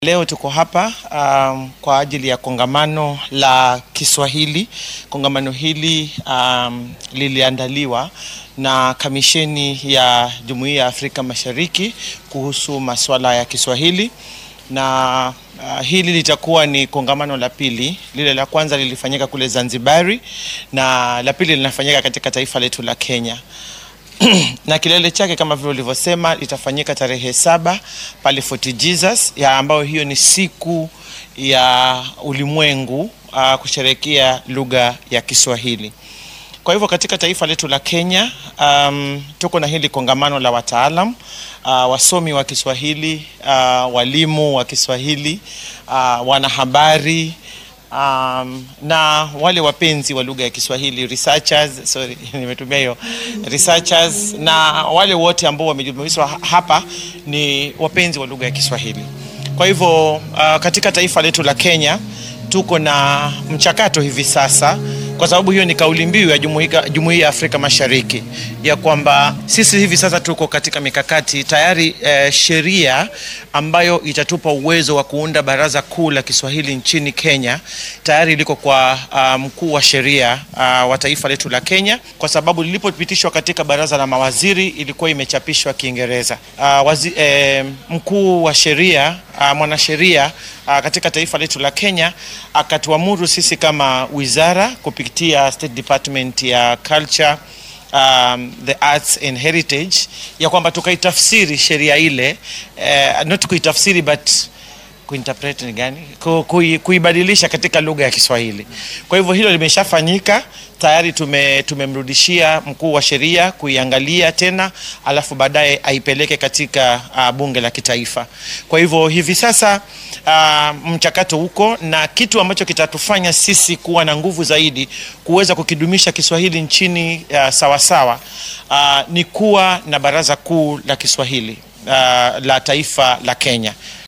Leo tuko hapa um, kwa ajili ya kongamano la Kiswahili. Kongamano hili um, liliandaliwa na Kamisheni ya Jumuiya ya Afrika Mashariki kuhusu masuala ya Kiswahili na uh, hili litakuwa ni kongamano la pili. Lile la kwanza lilifanyika kule Zanzibari na la pili linafanyika katika taifa letu la Kenya na kilele chake kama vile ulivyosema litafanyika tarehe saba pale Fort Jesus ya ambayo hiyo ni siku ya ulimwengu uh, kusherehekea lugha ya Kiswahili. Kwa hivyo katika taifa letu la Kenya um, tuko na hili kongamano la wataalam uh, wasomi wa Kiswahili uh, walimu wa Kiswahili uh, wanahabari um, na wale wapenzi wa lugha ya Kiswahili researchers, sorry, nimetumia hiyo researchers, na wale wote ambao wamejumuishwa hapa ni wapenzi wa lugha ya Kiswahili. Kwa hivyo uh, katika taifa letu la Kenya tuko na mchakato hivi sasa kwa sababu hiyo ni kauli mbiu ya Jumuiya ya Afrika Mashariki ya kwamba sisi hivi sasa tuko katika mikakati tayari. Eh, sheria ambayo itatupa uwezo wa kuunda baraza kuu la Kiswahili nchini Kenya tayari liko kwa uh, mkuu wa sheria uh, wa taifa letu la Kenya, kwa sababu lilipopitishwa katika baraza la mawaziri ilikuwa imechapishwa Kiingereza. Uh, wazi, eh, mkuu wa sheria uh, mwanasheria uh, katika taifa letu la Kenya akatuamuru sisi kama wizara kupitia State Department ya Culture um, the arts and heritage ya kwamba tukaitafsiri sheria ile uh, not kuitafsiri but kuinterpret ni gani, kui, kuibadilisha katika lugha ya Kiswahili. Kwa hivyo hilo limeshafanyika tayari, tume tumemrudishia mkuu wa sheria kuiangalia tena, alafu baadaye aipeleke katika uh, bunge la kitaifa. Kwa hivyo hivi sasa uh, mchakato huko, na kitu ambacho kitatufanya sisi kuwa na nguvu zaidi kuweza kukidumisha Kiswahili nchini uh, sawasawa uh, ni kuwa na baraza kuu la Kiswahili uh, la taifa la Kenya.